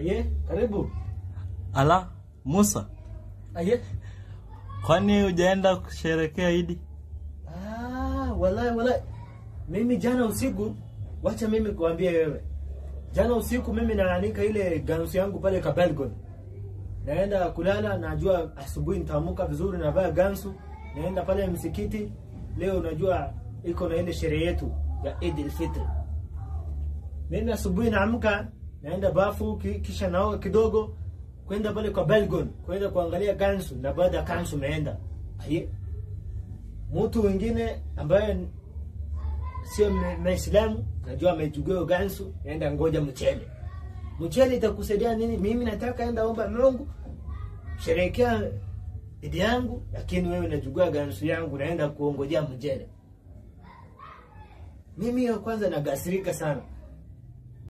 Aye, karibu. Ala, Musa, Aye. kwani hujaenda kusherekea Idi? Ah, wallahi wallahi. Mimi jana usiku, wacha mimi kuambia wewe. Jana usiku mimi naanika ile gansu yangu pale Kabelgon. Naenda kulala, najua asubuhi nitaamka vizuri navaa gansu, naenda pale msikiti. Leo unajua iko na ile sherehe yetu ya Eid al-Fitr. Mimi asubuhi naamka, naenda bafu ki- kisha naoga kidogo kwenda pale kwa Belgon, kwenda kuangalia gansu na baada ya gansu naenda. Aye. Mtu mwingine ambaye sio m- Mwislamu, najua amechukua gansu, naenda ngoja mchele. Mchele itakusaidia nini? Mimi nataka enda omba Mungu, sherehekea idi yangu, lakini wewe unachukua gansu yangu, naenda kuongojea mchele. Mimi ya kwanza nagasirika sana.